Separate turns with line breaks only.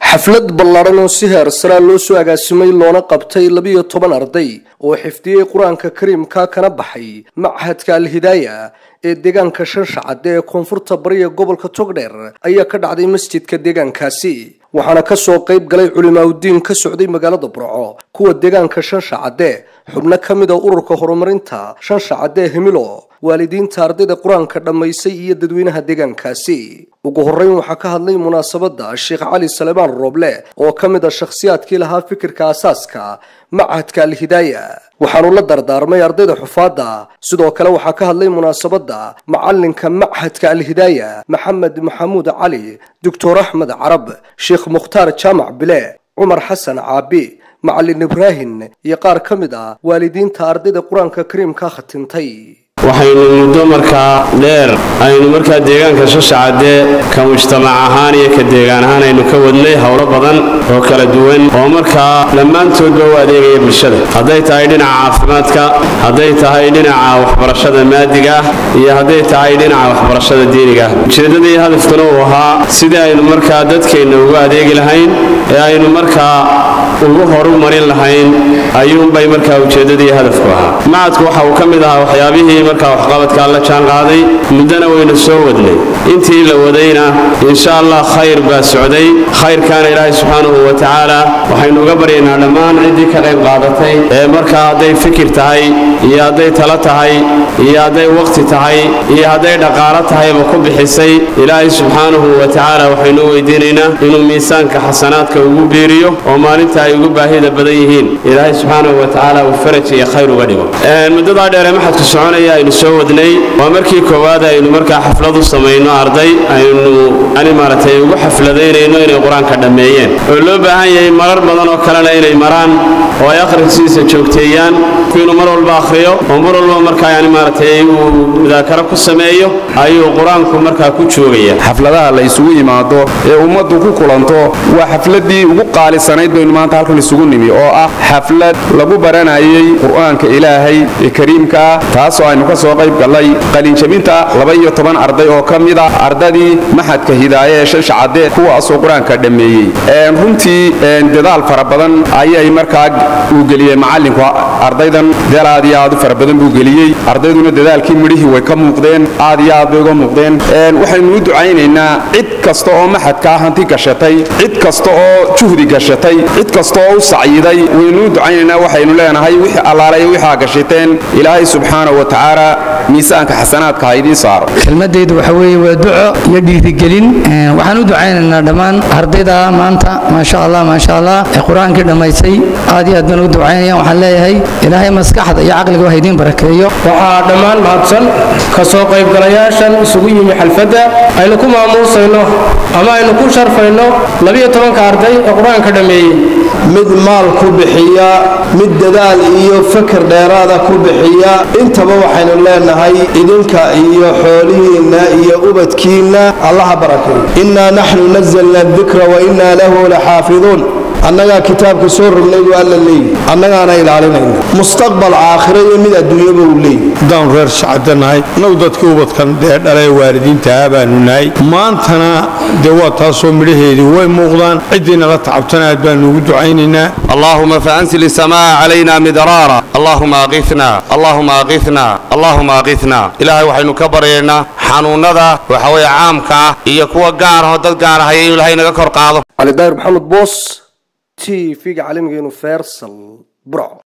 xaflad ballaadhan oo si heersaraa loo soo agaasimay loona qabtay labiyo toban arday oo xifdiyey qur-aanka kariimka kana baxay machadka alhidaaya ee deegaanka shanshacadde ee koonfurta bariya gobolka togdheer ayaa ka dhacday masjidka deegaankaasi waxaana kasoo qayb galay culimaaudiin ka socday magaalada burco kuwa deegaanka shanshacadde xubno ka mid a ururka horumarinta shanshacadde hemilo waalidiinta ardayda qur-aanka dhammaysay iyo dadweynaha deegaankaasi ugu horreyn waxaa ka hadlay munaasabadda sheekh cali salebaan rooble oo ka mid a shakhsiyaadkii lahaa fikirka asaaska machadka alhidaaya waxaanu la dardaarmay ardayda xufaadda sidoo kale waxaa ka hadlay munaasabadda macalinka machadka alhidaaya maxamed maxamuud cali doctor axmed carab sheekh mukhtaar jaamac bile cumar xasan caabi macalin ibraahin iyo qaar ka mid ah waalidiinta ardayda qur-aanka kariimka khatintay
waxaynu muddo markaa dheer aynu markaa deegaanka shashacadde ka mujtamac ahaan iyo ka deegaan ahaan aynu ka wadnay howlo badan oo kala duwan oo markaa dhammaantoodba u adeegaya bulshada hadday tahay dhinaca caafimaadka hadday tahay dhinaca waxbarashada maadiga ah iyo hadday tahay dhinaca waxbarashada diiniga ah ujeeddadii hadafkuna uu ahaa sidii aynu markaa dadkeenna ugu adeegi lahayn ee aynu markaa ugu horu marin lahayn ayuunbay markaa ujeeddadii hadafku ahaa macadku waxa uu ka mid ahaa waxyaabihii markaa waxqabadkaa la jaan qaaday muddana waynu soo wadnay intii la wadayna insha allah khayr baa socday khayrkaana ilaahay subxaanahu wa tacaala waxaynu uga baryaynaa dhammaan ciddii ka qayb qaadatay ee markaa hadday fikir tahay iyo hadday talo tahay iyo hadday wakhti tahay iyo hadday dhaqaalo tahayba ku bixisay ilaahay subxaanahu wa tacaala waxaynu weydiinaynaa inuu miisaanka xasanaadka ugu biiriyo oo maalinta ay ugu baahida badan yihiin ilaahay subxaanahu wa tacaala uu faraj iyo khayr uga dhigo muddadaa dheere maxadku soconaya aynu soo wadnay waa markii koowaad aynu markaa xaflad u samayno arday aynu ani maaragtay ugu xafladaynayno inay qur-aanka dhammeeyeen oo loo baahan yahay marar badan oo kalena inay maraan oo ay akhriskiisa joogteeyaan inuu mar walba akhriyo oo mar walba markaa yani maaragtay uu mudaakaro ku sameeyo ayuu qur-aanku markaa ku joogaya
xafladaha la isugu yimaado ee ummaddu ku kulanto waa xafladii ugu qaalisanayd baynu maanta halkan isugu nimi oo ah xaflad lagu baranayay qur-aanka ilaahay ee kariimkaa taasoo aynu ka soo qayb gallay qalinjabinta laba-iyo toban arday oo ka mid a ardadii maxadka hidaaye ee shanshacadde kuwaasoo qur-aanka dhammeeyey runtii dadaal fara badan ayay markaa uu geliyey macallinku ardaydan dadaal aad iyo aad u fara badan buu geliyey ardayduna dadaalkii midhihii way ka muuqdeen aad iyo aad bay uga muuqdeen waxaynu u ducaynaynaa cid kasta oo maxadkaa hanti gashatay cid kasta oo juhdi gashatay cid kasta oo u sacyiday waynu u ducaynaynaa waxaynu leenahay wixii allaalayo wixaa gashateen ilaahay subxaana wa tacaala miisaanka xasanaadka ha idiin saaro
kelmadaydu waxa weeye waa duco iyo dhiirigelin waxaan u ducaynaynaa dhammaan ardayda maanta maasha allah maasha allah ee qur-aankii dhammaysay aad iyo aad baan ugu ducaynaya waxaan leeyahay ilaahay maskaxda iyo caqliga wax idiin barakeeyo
waxaa dhammaan mahadsan ka soo qaybgalayaashan isugu yimi xalfadda aynu ku maamuusayno ama aynu ku sharfayno labiyo tobanka arday ee qur-aanka dhammeeyey
mid maal ku bixiya mid dadaal iyo fakar dheeraada ku bixiya intaba waxaynu leenahay idinka iyo xoolihiinna iyo ubadkiinna allaha barakeeyo innaa naxnu nazalna adikra wa innaa lahu laxaafiduun annagaa kitaabka soo rognay buu alla leeyi annagaana ilaalinayna mustaqbal aakhiro iyo mid adduunyaba uu leeyi
haddaanu reer shacabda nahay annagu dadkii ubadkan dee dhalee waalidiintaha baanu nahay maantana dee waa taasoo midhaheedii way muuqdaan ciddiina la tacabtana aad baanu ugu ducaynaynaa
اللهم فأنزل السماء علينا مدرارا اللهم أغثنا اللهم أغثنا اللهم أغثنا إلهي وحين كبرينا xanuunada waxa weeye caamka ah iyo kuwa gaar ah oo dad gaar ah inuu ilaahay naga kor qaado
cali daahir maxamed boos t v-ga caalamiga inu fersal burco